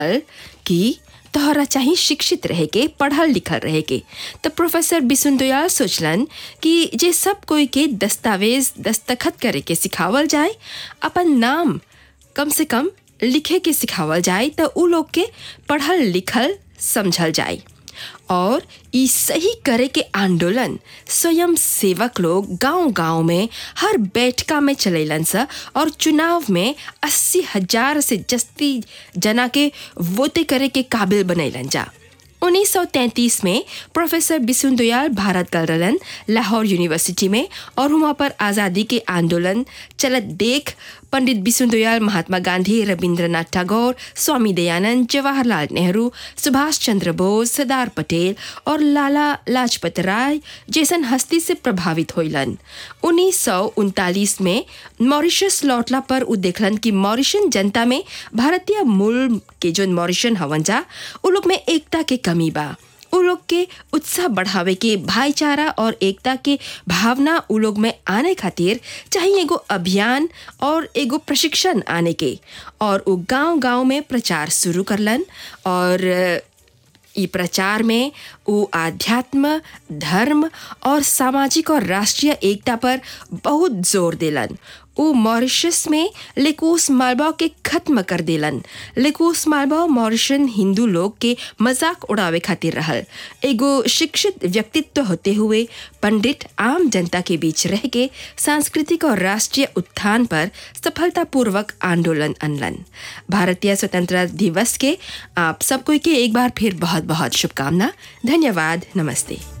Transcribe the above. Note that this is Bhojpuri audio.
कि तोहरा चाही शिक्षित रहे के पढ़ल लिखल रहे के तो प्रोफेसर बिसुन दयाल सोचलन कि जे सब कोई के दस्तावेज दस्तखत करे के सिखावल जाए अपन नाम कम से कम लिखे के सिखावल जाए तो उ लोग के पढ़ल लिखल समझल जाए और ई सही करे के आंदोलन स्वयं सेवक लोग गांव-गांव में हर बैठका में चलेलन सा और चुनाव में अस्सी हजार से जस्ती जना के वोटे करे के काबिल बनैलन जा 1933 में प्रोफेसर बिसुन दयाल भारत गल रहलन लाहौर यूनिवर्सिटी में और वहाँ पर आज़ादी के आंदोलन चलत देख पंडित बिसुन दयाल महात्मा गांधी रविंद्रनाथ टैगोर स्वामी दयानंद जवाहरलाल नेहरू सुभाष चंद्र बोस सरदार पटेल और लाला लाजपत राय जैसन हस्ती से प्रभावित होइलन उन्नीस में मॉरिशस लौटला पर उ देखलन कि मॉरिशन जनता में भारतीय मूल के जो मॉरिशन हवन जा उ लोग में एकता के कमी बा उ लोग के उत्साह बढ़ावे के भाईचारा और एकता के भावना उ लोग में आने खातिर चाहिए एगो अभियान और एगो प्रशिक्षण आने के और उ गांव गांव में प्रचार शुरू करलन और ई प्रचार में उ आध्यात्म धर्म और सामाजिक और राष्ट्रीय एकता पर बहुत जोर देलन उ मॉरिशस में लेकोस मालवा के खत्म कर देलन लेकोस मालवा मॉरिशन हिंदू लोग के मजाक उड़ावे खातिर रहल एगो शिक्षित व्यक्तित्व होते हुए पंडित आम जनता के बीच रह के सांस्कृतिक और राष्ट्रीय उत्थान पर सफलतापूर्वक आंदोलन अनलन भारतीय स्वतंत्रता दिवस के आप सब कोई के एक बार फिर बहुत बहुत शुभकामना धन्यवाद नमस्ते